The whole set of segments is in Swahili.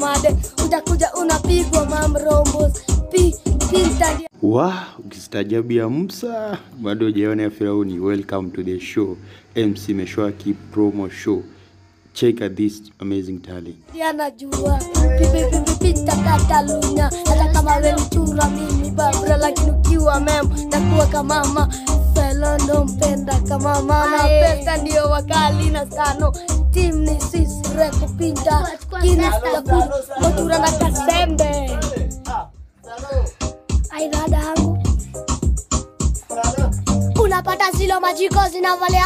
made utakuja unapigwa mamrombos pi pinta ndia wa ukistaajabu ya Musa bado hujaona ya Firauni. Welcome to the show, MC Meshwaki promo show. Check out this amazing talent. anajua pipipipipita katalunya hata kama we mchura mimi babra lakini ukiwa mem nakuwa kamama felondo mpenda kama mama pesa ndio wakali na sano tim ni sisi reko pinta kinastafuri motura na kasembe aidada yangu unapata zilo majiko zinavalia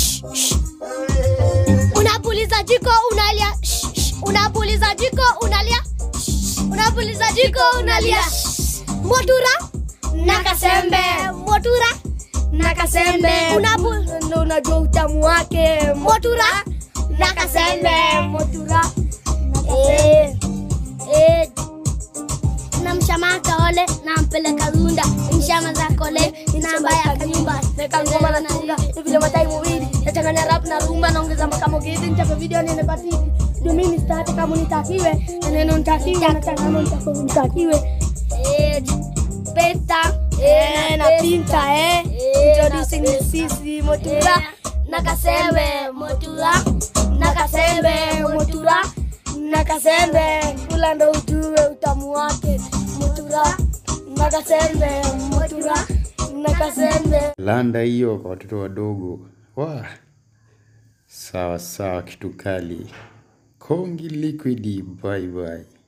unapuliza jiko unalia Shh, shh. unapuliza jiko unalia Shh, unapuliza jiko unalia Shh. motura na kasembe motura na kasembe Unapu... ndo unajua utamu wake motura na kasembe motura eh, eh, namshamaka ole nampeleka runda mshama za kole namba ya kanyumba neka ngoma na tunga vile matai mawili nachanganya rap na rumba naongeza makamo gidi nichape video nene patiki ndio mimi start kama nitakiwe na neno nitakiwe na changano nitakiwe nitakiwe eh peta eh na pinta eh introducing the sisi motura na kasembe motura na kasembe motura na kasembe kula ndo ujue utamu wake motura na kasembe motura na kasembe Landa hiyo kwa watoto wadogo. Wa sawa sawa, kitu kali. Kongi liquidi, bye bye.